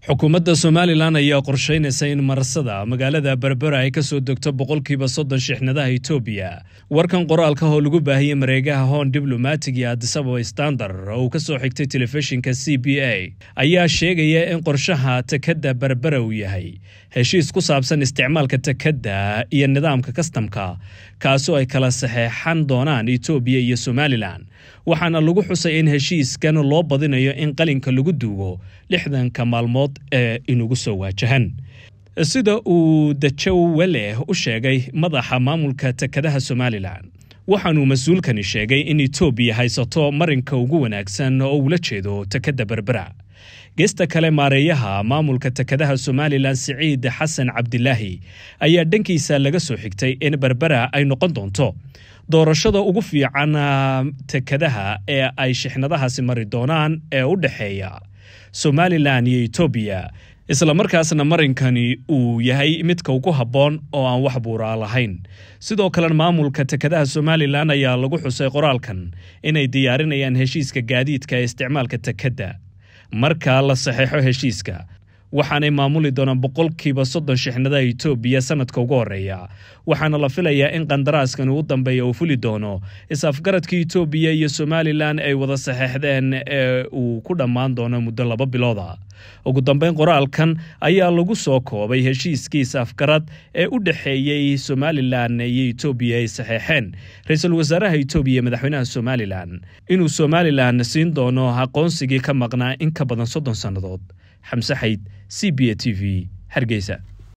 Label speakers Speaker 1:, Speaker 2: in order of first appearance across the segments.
Speaker 1: xukuumadda somalilan ayaa qorshaynaysa in marasada magaalada berbera ay ka soo degto boqolkiiba soddon shixnadaha etoobiya warkan qoraalka oo lagu baahiyey mareegaha hoon diblomatig iyo adisababa standard oo uu ka soo xigtay telefishinka c b a ayaa sheegaya in qorshaha tekadda berbera uu yahay heshiis ku saabsan isticmaalka tekadda iyo nidaamka kastamka kaasoo ay kala saxeexan doonaan etoobiya iyo somalilan waxaana lagu xusay in heshiiskan loo badinayo in qalinka lagu duugo lixdanka maalmood ee inugu soo waajahan sida uu dajoweleh u sheegay madaxa maamulka tekadaha somalilan waxaanuu mas-uulkani sheegay in etoobiya haysato marinka ugu wanaagsan oo ula jeedo tekadda berbera geesta kale maareeyaha maamulka tekadaha somalilan siciid xasan cabdilaahi ayaa dhankiisa laga soo xigtay in berbera ay noqon doonto doorashada ugu fiican tekadaha ee ay shixnadahaasi mari doonaan ee u dhexeeya somalilan iyo etoobiya islamarkaasna marinkani uu yahay midka ugu habboon oo aan wax buuraa lahayn sidoo kalena maamulka tekadaha somalilan ayaa lagu xusay qoraalkan inay diyaarinayaan heshiiska gaadiidka ee isticmaalka tekadda marka la saxeexo heshiiska waxaanay maamuli doonaan boqolkiiba soddon shixnadaha etoobiya sanadka ugu horeeya waxaana la filayaa in qandaraaskan ugu dambeeya uu fuli doono is-afgaradka etoobiya iyo somalilan ay wada saxeexdeen ee uu ku dhammaan doono muddo laba bilooda ugu dambeyn qoraalkan ayaa lagu soo koobay heshiiskii is-afgarad ee u dhexeeyey somalilan iyo etoobiya ay saxeexeen ra-iisul wasaaraha etoobiya iyo madaxweynaha somalilan inuu somalilan siin doono aqoonsigii ka maqnaa in ka badan soddon sannadood xamse xayd c b a t v hargeysa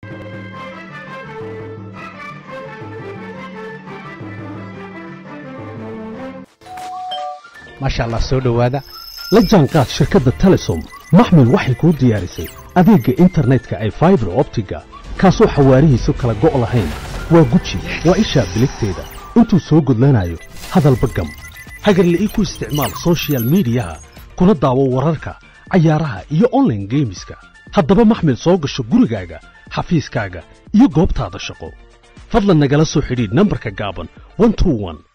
Speaker 2: maasha allah soo dhowaada la jaanqaad shirkadda telesom maxmil waxay kuu diyaarisay adeegga internetka ay faibar optiga kaasoo xawaarihiisu kala go' lahayn waa guji waa ishaa biligteeda intuu soo gudlanayo hadalba gam hagarle ii ku isticmaal sochial midiyaha kuna daawo wararka cayaaraha iyo onlaine geemiska haddaba maxmil soo gasho gurigaaga xafiiskaaga iyo goobtaada shaqo fadlan nagala soo xidhiidh nambarka gaaban